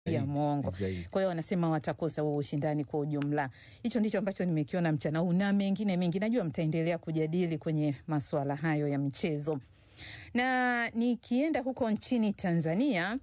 ya Zaidi, mwongo. zaidi. Kwa hiyo wanasema watakosa huo ushindani kwa ujumla. Hicho ndicho ambacho nimekiona mchana huu na mengine mengi, najua mtaendelea kujadili kwenye masuala hayo ya michezo. Na nikienda huko nchini Tanzania,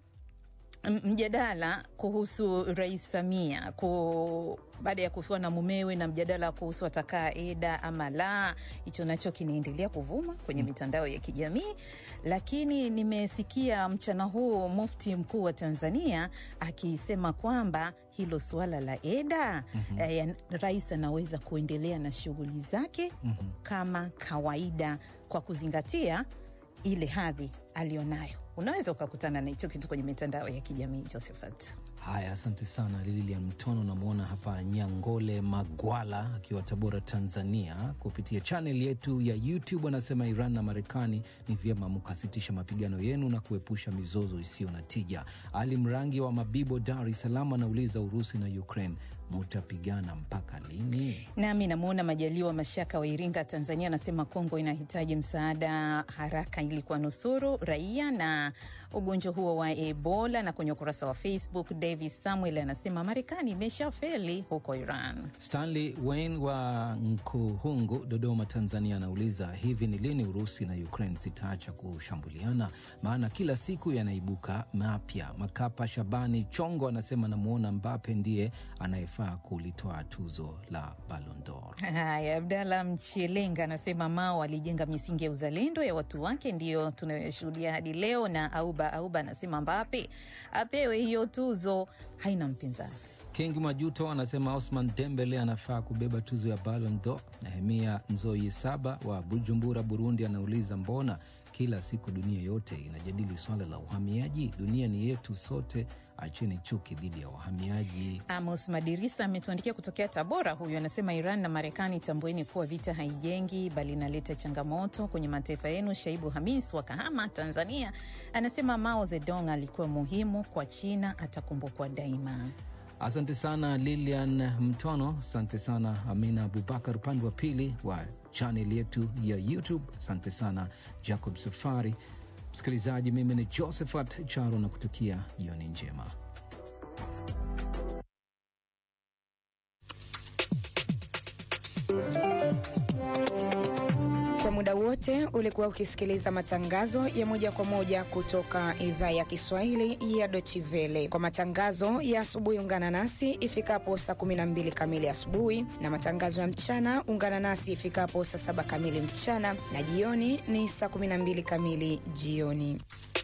m- mjadala kuhusu Rais Samia ku, baada ya kufiwa na mumewe na mjadala kuhusu atakaa eda ama la, hicho nacho kinaendelea kuvuma kwenye mitandao ya kijamii. Lakini nimesikia mchana huu mufti mkuu wa Tanzania akisema kwamba hilo suala la eda mm-hmm. eh, rais anaweza kuendelea na shughuli zake mm-hmm. kama kawaida kwa kuzingatia ile hadhi aliyonayo. Unaweza ukakutana na hicho kitu kwenye mitandao ya kijamii Josephat. Haya, asante sana Lilian Mtono. Namwona hapa Nyangole Magwala akiwa Tabora, Tanzania, kupitia chaneli yetu ya YouTube anasema Iran na Marekani ni vyema mkasitisha mapigano yenu na kuepusha mizozo isiyo na tija. Ali Mrangi wa Mabibo, Dar es Salaam, anauliza Urusi na Ukraine mutapigana mpaka lini? Nami namwona Majaliwa Mashaka wa Iringa, Tanzania, anasema Kongo inahitaji msaada haraka ili kuwanusuru raia na ugonjwa huo wa Ebola. Na kwenye ukurasa wa Facebook, Davis Samuel anasema Marekani imeshafeli huko Iran. Stanley Wayne wa Nkuhungu, Dodoma, Tanzania, anauliza hivi ni lini Urusi na Ukraine zitaacha kushambuliana? Maana kila siku yanaibuka mapya. Makapa Shabani Chongo anasema namwona Mbape ndiye anayefaa kulitoa tuzo la Ballon d'Or. Haya, Abdalla Mchelenga anasema Mao alijenga misingi ya uzalendo ya watu wake, ndiyo tunayoshuhudia hadi leo. Na Auba Auba anasema Mbape apewe hiyo tuzo, haina mpinzani. King Majuto anasema Osman Dembele anafaa kubeba tuzo ya Ballon d'Or. Nehemia Nzoi Saba wa Bujumbura, Burundi, anauliza mbona kila siku dunia yote inajadili swala la uhamiaji? Dunia ni yetu sote, acheni chuki dhidi ya wahamiaji. Amos Madirisa ametuandikia kutokea Tabora. Huyu anasema Iran na Marekani, tambueni kuwa vita haijengi bali inaleta changamoto kwenye mataifa yenu. Shaibu Hamis wa Kahama, Tanzania, anasema Mao Zedong alikuwa muhimu kwa China, atakumbukwa daima. Asante sana Lilian Mtono, asante sana Amina Abubakar upande wa pili wa chaneli yetu ya YouTube. Asante sana Jacob Safari. Msikilizaji, mimi ni Josephat Charo na kutakia jioni njema. Kwa muda wote ulikuwa ukisikiliza matangazo ya moja kwa moja kutoka idhaa ya Kiswahili ya Deutsche Welle. Kwa matangazo ya asubuhi, ungana nasi ifikapo saa 12 kamili asubuhi, na matangazo ya mchana ungana nasi ifikapo saa saba kamili mchana, na jioni ni saa 12 kamili jioni.